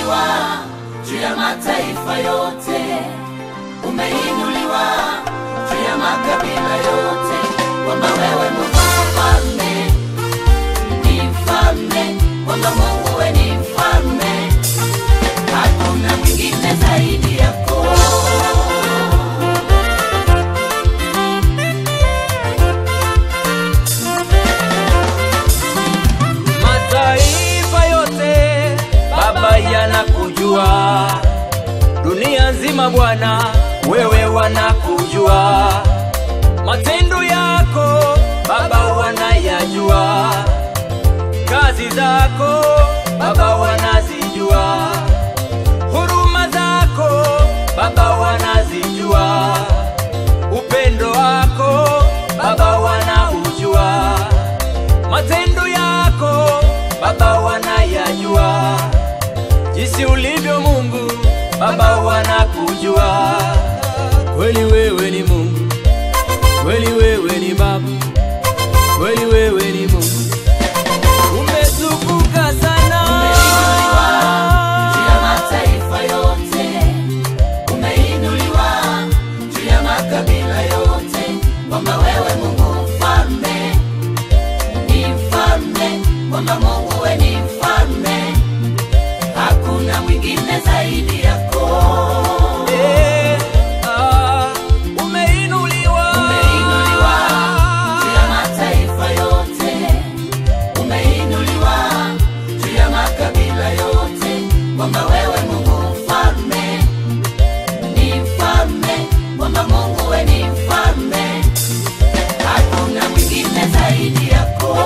umeinuliwa juu ya mataifa yote, umeinuliwa juu ya makabila yote, kwamba wewe Mungu mfalme, ni mfalme, kwamba Mungu we ni mfalme, hakuna mwingine zaidi yako. Mataifa yote Baba yanakujua, dunia nzima Bwana wewe wanakujua, matendo yako Baba wanayajua, kazi zako Baba wanazijua, huruma zako Baba wanazijua, upendo wako Baba wanaujua matendo yako Baba wanayajua, jinsi ulivyo Mungu Baba wanakujua. Kweli wewe ni Mungu, kweli wewe ni Baba, kweli wewe ni Mungu, umetukuka sana. Umeinuliwa juu ya mataifa yote, umeinuliwa juu ya makabila yote, kwamba wewe Mungu mfalme, ni mfalme, kwamba Mungu we ni mfalme, hakuna mwingine zaidi yako. Eh, ah, umeinuliwa. Umeinuliwa juu ya mataifa yote, umeinuliwa juu ya makabila yote, kwamba wewe Mungu mfalme, ni mfalme, kwamba Mungu we ni mfalme, hakuna mwingine zaidi yako.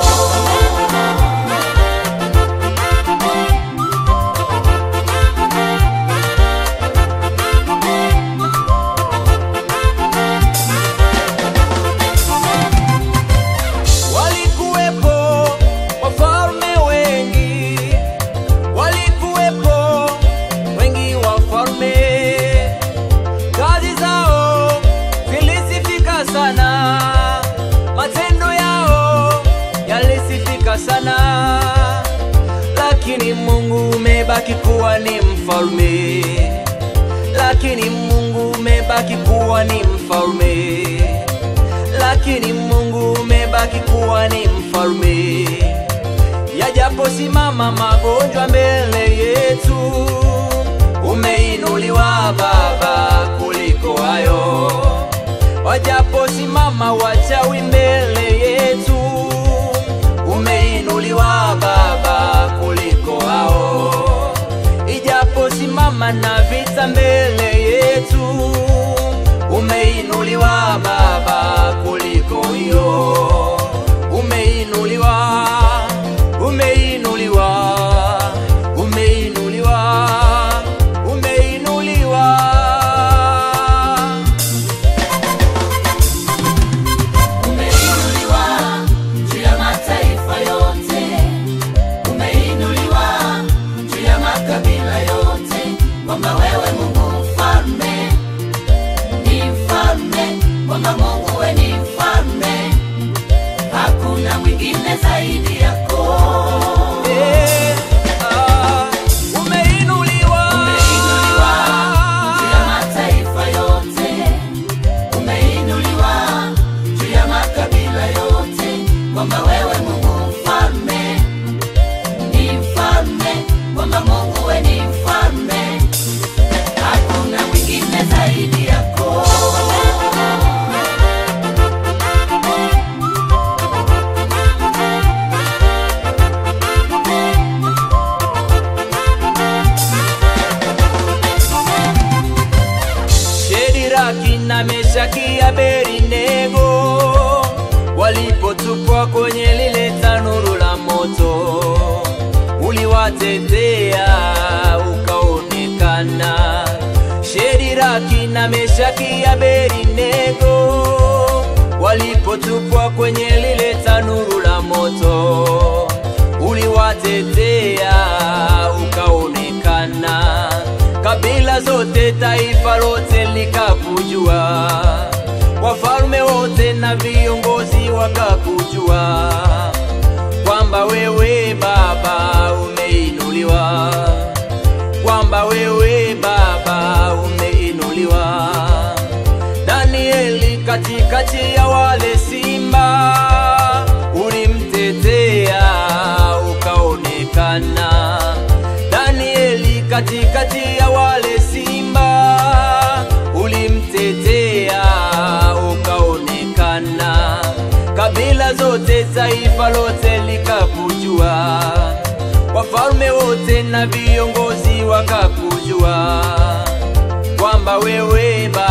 Walikuwepo wafalme wengi, walikuwepo wengi wafalme, kazi zao zilisifika sana, matendo yao yalisifika sana, lakini Mungu umebaki kuwa ni mfalme, lakini Mungu umebaki kuwa ni mfalme lakini Mungu umebaki kuwa ni mfalme. Yajaposimama magonjwa mbele yetu, umeinuliwa Baba kuliko hayo. Wajaposimama wachawi mbele yetu, umeinuliwa Baba kuliko hao. Ijaposimama na vita mbele yetu, umeinuliwa Baba kuliko hiyo. Umeinuliwa, umeinuliwa, umeinuliwa, umeinuliwa. Umeinuliwa juu ya mataifa yote, umeinuliwa juu ya makabila yote, kwamba wewe Mungu mfalme, ni mfalme, kwamba Mungu we ni mfalme, hakuna mwingine zaidi yako. Eh, ah, umeinuliwa. Umeinuliwa juu ya mataifa yote, umeinuliwa juu ya makabila yote, kwamba wewe Mungu mfalme, ni mfalme, kwamba Mungu we ni mfalme, hakuna mwingine zaidi yako. Shediraki na Meshaki Abednego walipotupwa kwenye lile tanuru la moto, uliwatetea ukaonekana. Shediraki na Meshaki Abednego walipotupwa kwenye lile tanuru la moto, uliwatetea ukaonekana kabila zote, taifa lote likakujua, wafalme wote na viongozi wakakujua, kwamba wewe Baba umeinuliwa, zote taifa lote likakujua, wafalme wote na viongozi wakakujua kwamba wewe Baba